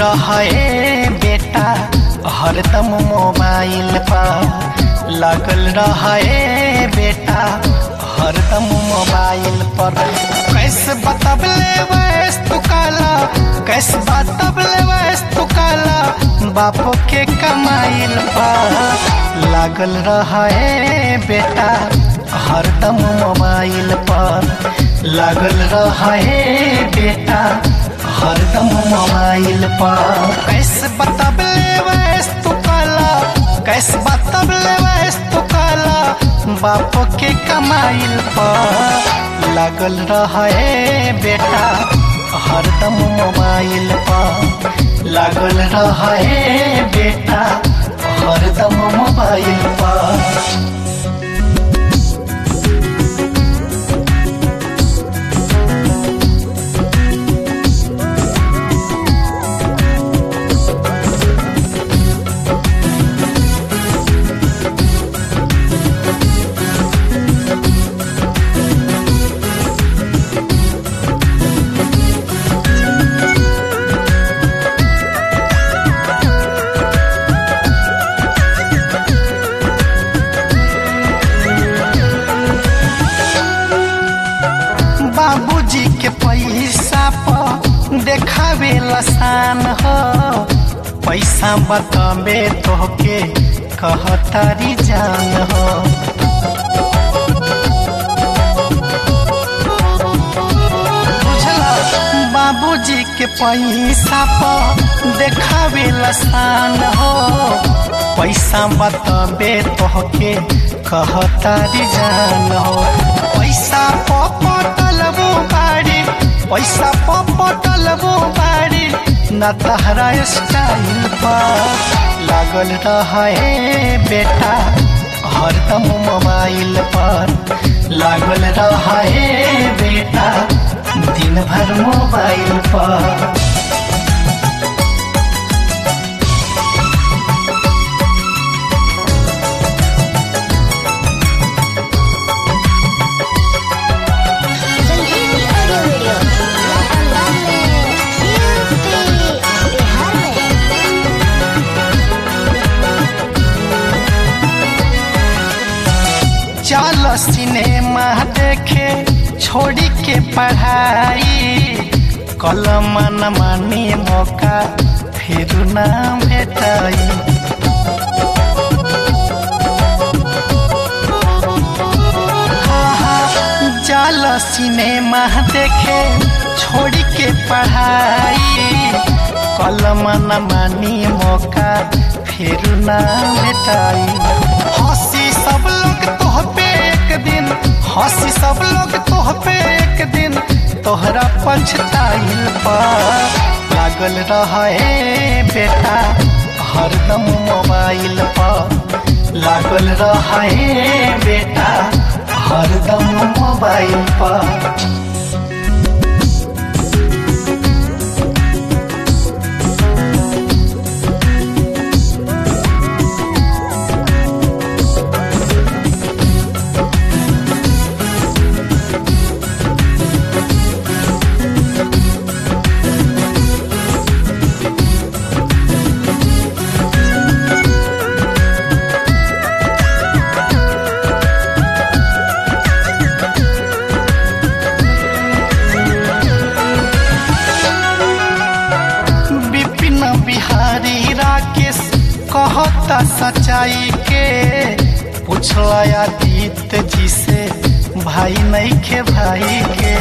रहे बेटा हरदम मोबाइल पर लागल रहे बेटा हरदम मोबाइल पर कैसे बतबले वैस तू काला कैसे बतबले वैस तू काला बापो के कमाइल पर लागल रहे बेटा हरदम मोबाइल पर लागल रहे बेटा हरदम मोबाइल पर कैसे बतबले वैस तू काला कैसे बतबले वैस तू काला बाप के कमाइल पर लागल रहे बेटा हरदम मोबाइल पर लागल रहे बेटा हरदम मोबाइल पर बाबूजी के पैसा पर देखावे लसान हो पैसा बताबे तोहके कहतारी जान हो बुझला बाबूजी के पैसा पर देखावे लसान हो पैसा बताबे तोहके कहतारी जान हो पैसा पटलबो बाड़ी पैसा पटलबो बाड़ी न तहरा स्टाइल पर लागल रहे बेटा हरदम मोबाइल पर लागल रहे बेटा दिन भर मोबाइल पर संजीवनी ऑडियो वीडियो अंदाज में यूपी बिहार में चल सिनेमा देखे छोड़ी के पढ़ाई कलम न मानी मौका फिर ना भेटाई चल सिनेमा देखे छोड़ी के पढ़ाई कलम न मानी मौका फिर ना भेटाई हंसी सब लोग तोह पे एक दिन हंसी सब लोग तोह पे एक दिन तोहरा पछताइल पर लागल रहे बेटा हरदम मोबाइल पर लागल रहे बेटा हरदम मोबाइल पर विपिन बिहारी राकेश कहता सच्चाई के पूछला आदित्य जी से भाई नहीं के भाई के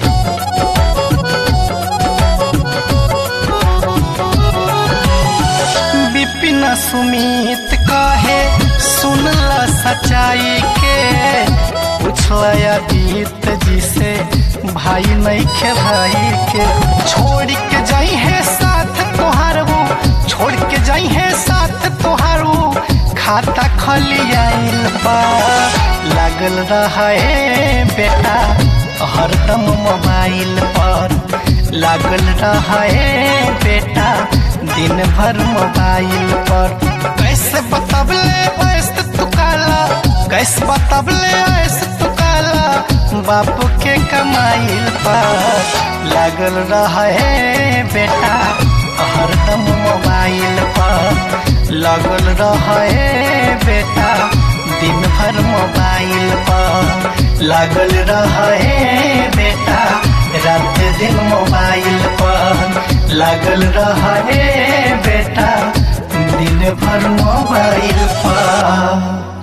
विपिन सुमित कहे सुनला सच्चाई के पूछला आदित्य जी से भाई नहीं के भाई के छोड़ के जाई है साथ तोहार वो छोड़ के जाई है साथ तोहार वो खाता खलियाइल बा लागल रहे बेटा हरदम मोबाइल पर लागल रहे बेटा दिन भर मोबाइल पर कैसे बतबले ऐसे तू काला कैसे बतबले ऐसे तू काला बाप के कमाइल पर लागल रहे बेटा हरदम लगल रहे बेटा दिन भर मोबाइल पर लागल रहे बेटा रात दिन मोबाइल पर लागल रहे बेटा दिन भर मोबाइल पर